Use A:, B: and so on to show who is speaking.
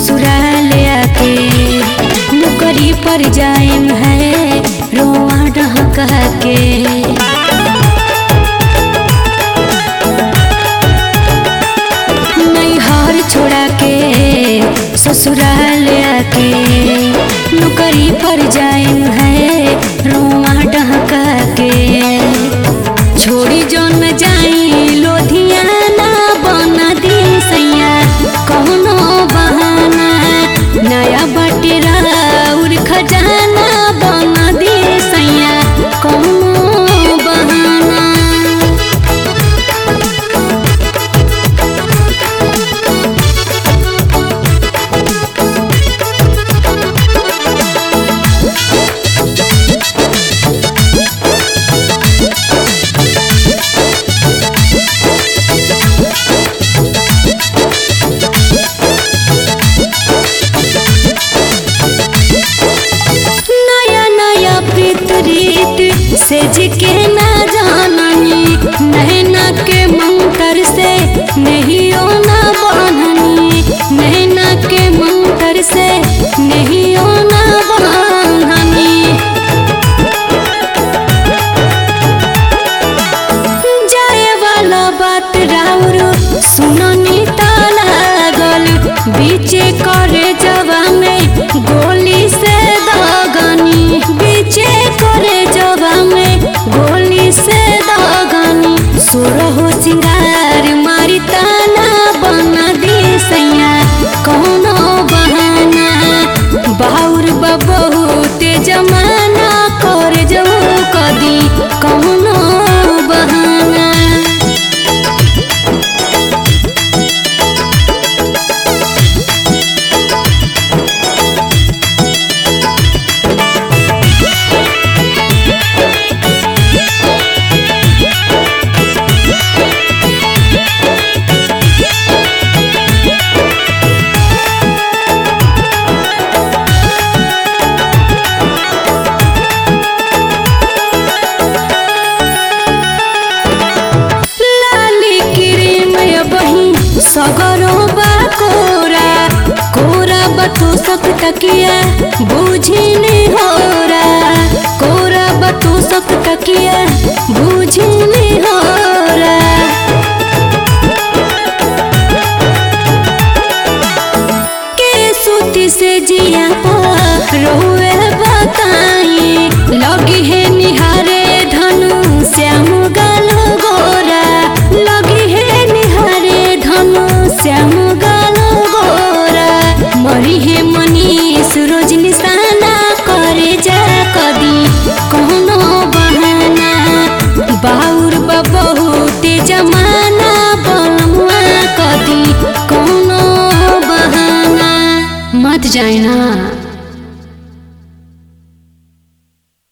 A: ससुराल आके नौकरी पर जाएम है रोआ डहका के नैहर छोड़ा के ससुराल आके नौकरी पर जाएम है रोआ डहका के छोड़ी जो न जाई लोधियाना बना दी सैया कौनो बहाना नया बटेरा उर खजाना बना दी सैया कौनो बहाना नया नया प्रीत सेज के ना जाननी नैना के मंत्र से नहीं ना बननी नैना के मंत्र से नहीं ना बननी जाए वाला बात राउर सुननी ता लागल बीचे करे जवा में गोली से दगनी बीचे करे जवा में गोली से दगनी सुरहो सिंगार मारी ताना बना दी सैया कौनो बहाना बाउर बहुत जमाना कर जाऊ कदी कौनो बहाना लाली क्रीम बही सगरो बा कोरा कोरा बतू सक तकिया बूझी ने होरा कोरा बतू सक तकिया बूझी ने होरा के सूती से जिया रोए बताई लगी है निहारे धनु श्याम गल गोरा लगी है निहारे धनु श्याम गल गोरा मरी है मनीष रोज निशाना करे जा कदी कौनो बहाना बाउर बा बहुत जमाना बलमुआ कदी कौनो बहाना मत जाए ना